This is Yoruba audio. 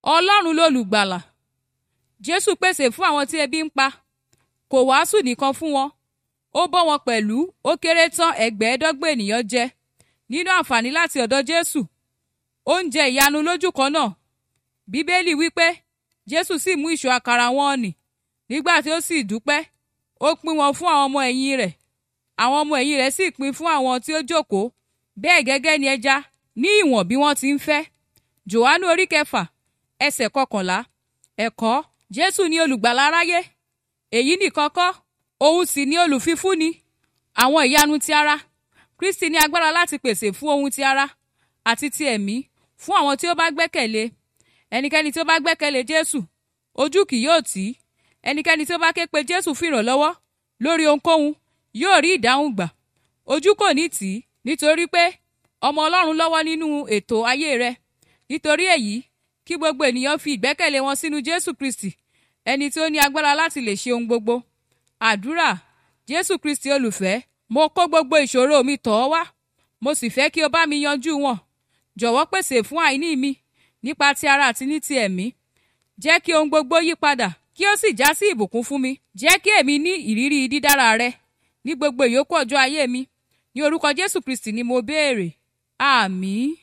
ọlọ́run lolùgbàlà jésù pèsè fún àwọn tí ebi ń pa kò wàásù nìkan fún wọn ó bọ́ wọn pẹ̀lú ó kéré tán ẹgbẹ̀ẹ́dọ́gbọ̀n ènìyàn jẹ nínú àǹfààní láti ọ̀dọ̀ jésù oúnjẹ ìyanu lójú kan náà bíbélì wípé jésù sì mú ìṣù àkàrà wọn nì nígbà tí ó sì dúpẹ́ ó pín wọn fún àwọn ọmọ ẹ̀yìn rẹ̀ àwọn ọmọ ẹ̀yìn rẹ̀ sì pín fún àwọn tí ó jókòó bẹ́ẹ̀ gẹ́gẹ́ ni ẹja ní ìwọ̀n bí wọ́n ti ń fẹ́ jòhánù orí kẹfà ẹsẹ̀ kọkànlá ẹ̀kọ́ jésù ni olùgbàlà aráyé èyí nìkan kọ́ òun sì ni olùfifúnni àwọn ìyanu ti ara kristi ní agbára láti pèsè fún ohun ti ara àti ti ẹ̀mí fún àwọn tí ó bá gbẹ́kẹ̀lé ẹnikẹ́ni tí ó bá gbẹ́kẹ̀lé jésù ojú kì yóò tì í ẹnikẹ́ni tí ó bá ké pe jésù fún ìrànlọ́wọ́ lórí ohunkóhun yóò rí ìdáhùn gbà ojú kò ní tì í nítorí pé ọmọ ọlọ́run lọ́wọ́ nínú ètò ayé rẹ nítorí èyí kí gbogbo ènìyàn fi ìgbẹ́kẹ̀lé wọn sínú jésù kristi ẹni tí ó ní agbára láti lè ṣe ohun gbogbo àdúrà jésù kristi olùfẹ́ mo kó gbogbo ìṣòro mi tọ̀ ọ́ wá mo sì fẹ́ kí o bá mi yanjú wọn jọ̀wọ́ pèsè fún àìní mi nípa ti ara àti ní ti ẹ̀mí jẹ́ kí ohun gbogbo yí padà kí ó sì já sí ìbùkún fún mi jẹ́ kí èmi ní ìrírí dídára rẹ ní gbogbo ìyókù ọjọ́ ayé mi ní orúkọ jésù kristi ni mo béèrè àmín.